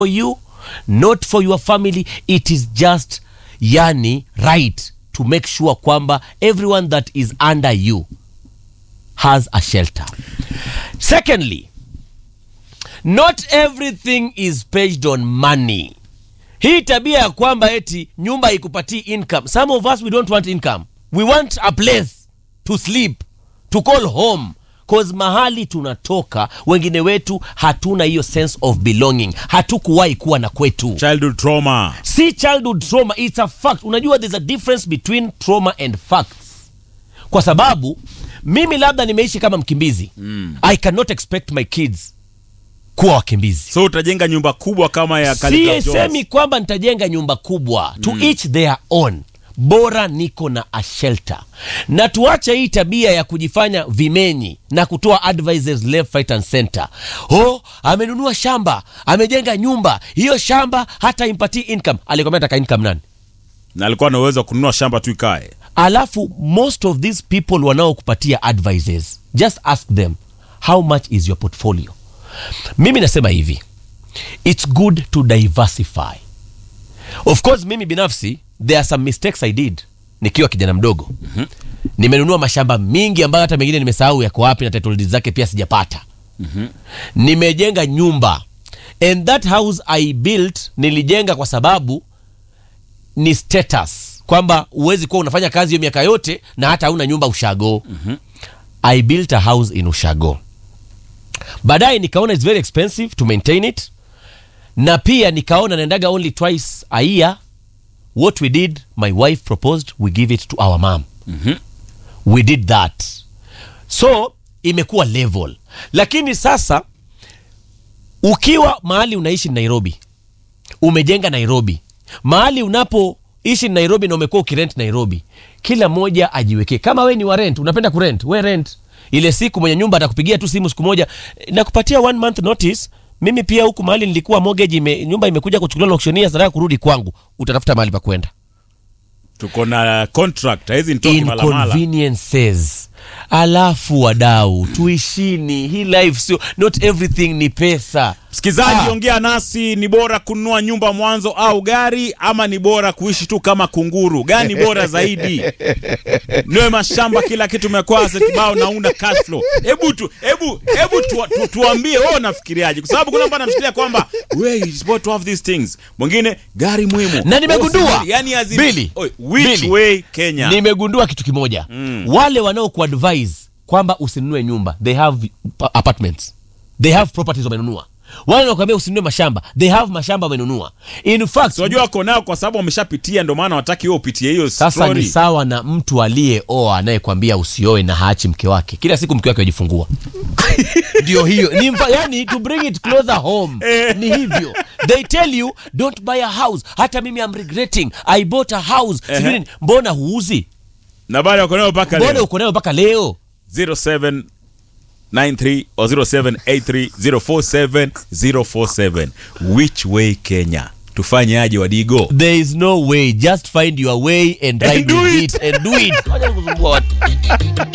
for you, not for your family. It is just yani right to make sure kwamba everyone that is under you has a shelter. Secondly, not everything is based on money. Hii tabia ya kwamba eti nyumba ikupatii income. Some of us we don't want income. We want a place to sleep, to call home. Cause mahali tunatoka wengine wetu hatuna hiyo sense of belonging. Hatukuwahi kuwa na kwetu. childhood trauma si childhood trauma it's a fact unajua there's a difference between trauma and facts kwa sababu mimi labda nimeishi kama mkimbizi mm. i cannot expect my kids kuwa wakimbizi so utajenga nyumba kubwa kama ya Khaligraph Jones. sisemi kwamba nitajenga nyumba kubwa to each their own bora niko na a shelter na tuache hii tabia ya kujifanya vimenyi na kutoa advices left right and center oh amenunua shamba amejenga nyumba hiyo shamba hata impatii income alikwambia taka income nani na alikuwa na uwezo wa kununua shamba tu ikae alafu most of these people wanaokupatia advices just ask them how much is your portfolio mimi nasema hivi its good to diversify of course mimi binafsi there are some mistakes i did nikiwa kijana mdogo mm-hmm. nimenunua mashamba mingi ambayo hata mengine nimesahau yako wapi na title deeds zake pia sijapata mm-hmm. nimejenga nyumba and that house i built nilijenga kwa sababu ni status kwamba huwezi kuwa unafanya kazi hiyo miaka yote na hata hauna nyumba ushago mm-hmm. i built a house in ushago baadaye nikaona its very expensive to maintain it na pia nikaona naendaga only twice a year what we did my wife proposed we give it to our mom mm-hmm. we did that so imekuwa level lakini sasa ukiwa mahali unaishi nairobi umejenga nairobi mahali unapoishi nairobi na umekuwa ukirent nairobi kila mmoja ajiwekee kama we ni wa rent unapenda kurent we rent ile siku mwenye nyumba atakupigia tu simu siku moja nakupatia one month notice mimi pia huku mahali nilikuwa mortgage ime, nyumba imekuja kuchukuliwa na auctioneer nataka kurudi kwangu utatafuta mahali pa kwenda tuko na contract hizi nitoki malamala inconveniences alafu wadau tuishini hii life sio not everything ni pesa msikilizaji Ah. ongea nasi ni bora kununua nyumba mwanzo au gari ama ni bora kuishi tu kama kunguru gani bora zaidi niwe mashamba kila kitu umekwaza kibao naunda cash flow hebu tu hebu hebu tu, tu, tuambie wewe unafikiriaje kwa sababu kuna mtu anamshikilia kwamba we is supposed to have these things mwingine gari muhimu na nimegundua Oh, si- yani azim, Billy, Oi, which Billy, way Kenya nimegundua kitu kimoja mm. wale wanaokuadvise kwamba usinunue nyumba they have pa- apartments they have properties wamenunua wale wanakuambia usinunue mashamba they have mashamba wamenunua in fact So, wajua wako nao kwa sababu wameshapitia ndio maana wataki wewe upitie hiyo sasa story ni sawa na mtu aliyeoa anayekwambia usioe na haachi mke wake kila siku mke wake ajifungua ndio hiyo ni mfa, yani to bring it closer home ni hivyo they tell you don't buy a house hata mimi am regretting i bought a house Ehe. sijui nini. mbona huuzi na bado wako nayo mpaka mbona leo uko nayo mpaka leo 0793 or 0783047047 which way Kenya tufanye aje wadigo there is no way just find your way and ride do with it. it and do it Wacha kusumbua watu